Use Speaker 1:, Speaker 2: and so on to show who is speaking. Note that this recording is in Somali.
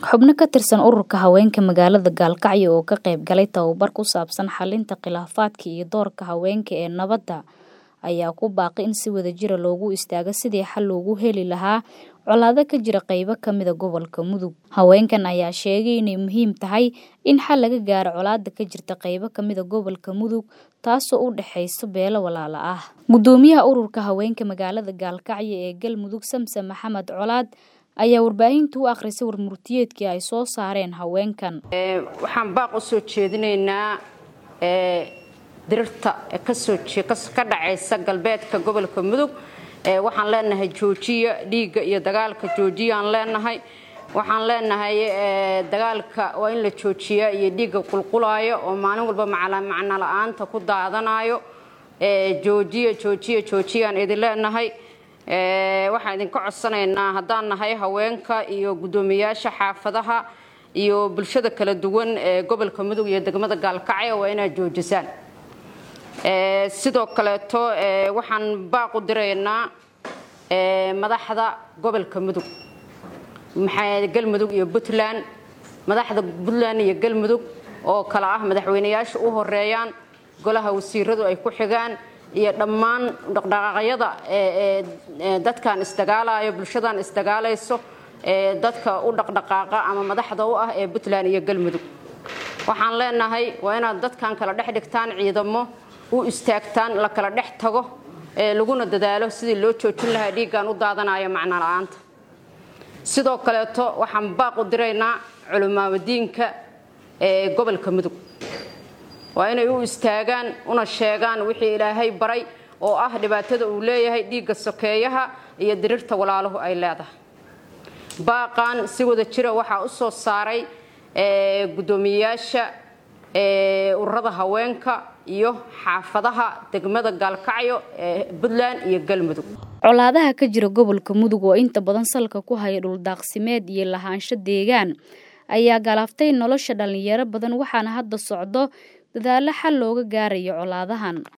Speaker 1: Xubno ka tirsan ururka haweenka magaalada Gaalkacyo oo ka qayb galay tababar ku saabsan xalinta khilaafaadka iyo doorka haweenka ee nabadda ayaa ku baaqay in si wadajir ah loogu istaago sidii xal loogu heli lahaa colaado ka jira qaybo ka mid ah gobolka Mudug. Haweenkan ayaa sheegay inay muhiim tahay in xal laga gaaro colaadda ka jirta qaybo ka mid ah gobolka Mudug taasoo u dhaxaysa beelo walaalo ah. Gudoomiyaha ururka haweenka magaalada Gaalkacyo ee Galmudug Samsam Maxamed Colaad ayaa warbaahinta u akhrisay warmurtiyeedkii ay soo saareen haweenkan.
Speaker 2: waxaan baaq u soo jeedinaynaa dirirta kasoo ka dhacaysa galbeedka gobolka mudug waxaan leenahay joojiya dhiigga iyo dagaalka joojiyaan leenahay waxaan leenahay dagaalka waa in la joojiyaa iyo dhiigga qulqulaayo oo maalin walba macno la-aanta ku daadanayo joojiya joojiya joojiyaan idin leenahay waxaan idinka codsanaynaa haddaan nahay haweenka iyo guddoomiyaasha xaafadaha iyo bulshada kala duwan ee gobolka mudug iyo degmada gaalkacyo waa inaad joojisaan sidoo kaleeto waxaan baaq u diraynaa madaxda gobolka mudug maxaa galmudug iyo puntland madaxda puntland iyo galmudug oo kale ah madaxweyneyaasha u horeeyaan golaha wasiiradu ay ku xigaan iyo dhammaan dhaqdhaqaaqyada dadkan isdagaalayo bulshadan isdagaalayso dadka u dhaqdhaqaaqa ama madaxda u ah ee puntland iyo galmudug waxaan leenahay waa inaad dadkan kala dhex dhigtaan ciidamo u istaagtaan la kala dhex tago laguna dadaalo sidii loo joojin lahaa dhiiggan u daadanayo macno la-aanta sidoo kaleeto waxaan baaq u diraynaa culimaamadiinka ee gobolka mudug waa inay u istaagaan una sheegaan wixii ilaahay baray oo ah dhibaatada uu leeyahay dhiigga sokeeyaha iyo dirirta walaaluhu ay leedahay baaqan si wada jira waxaa u soo saaray guddoomiyeyaasha ururada haweenka iyo xaafadaha degmada gaalkacyo ee puntland iyo galmudug
Speaker 1: colaadaha ka jira gobolka mudug oo inta badan salka ku haya dhuldaaqsimeed iyo lahaansho deegaan ayaa galaaftay nolosha dhalinyaro badan waxaana hadda socdo dadaalo xal looga gaarayo colaadahan